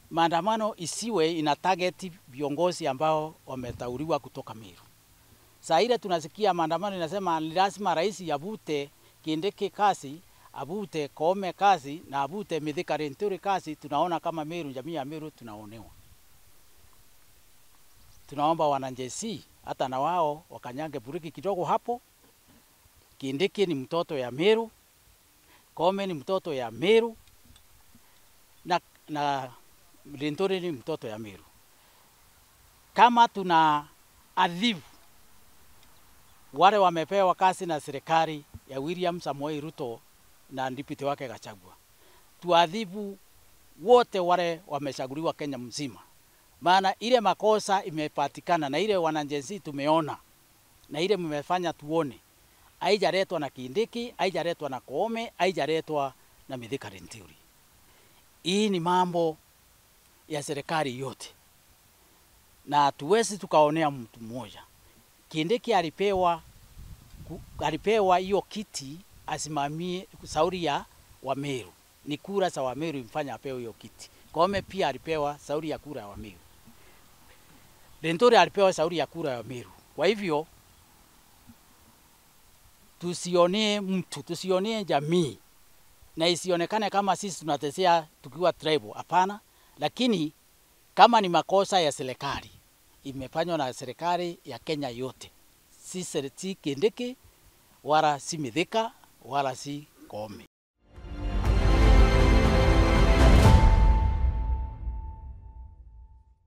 maandamano isiwe ina target viongozi ambao wameteuliwa kutoka Meru. Saa ile tunasikia maandamano inasema ni lazima rais avute Kindiki kazi, avute Koome kazi na avute Mithika Linturi kazi. Tunaona kama Meru, jamii ya Meru tunaonewa. Tunaomba wananjesi hata na wao wakanyange buriki kidogo hapo. Kindiki ni mtoto ya Meru, Koome ni mtoto ya Meru na, na Linturi ni mtoto ya Meru. Kama tuna adhibu wale wamepewa kazi na serikali ya William Samoei Ruto na ndipiti wake Gachagua, tuadhibu wote wale wamechaguliwa Kenya mzima, maana ile makosa imepatikana na ile wananjesi tumeona na ile mmefanya tuone, haijaletwa na Kindiki, haijaletwa na Koome, haijaletwa na Mithika Linturi. Hii ni mambo ya serikali yote, na tuwezi tukaonea mtu mmoja. Kindiki alipewa alipewa hiyo kiti asimamie sauri ya Wameru, ni kura za Wameru imfanya apewe hiyo kiti. Koome pia alipewa sauri ya kura ya Wameru, Linturi alipewa sauri ya kura ya Wameru. Kwa hivyo tusionee mtu, tusionee jamii na isionekane kama sisi tunatetea tukiwa tribal. Hapana, lakini kama ni makosa ya serikali imefanywa na serikali ya Kenya yote, si, si Kindiki wala si Mithika wala si Koome.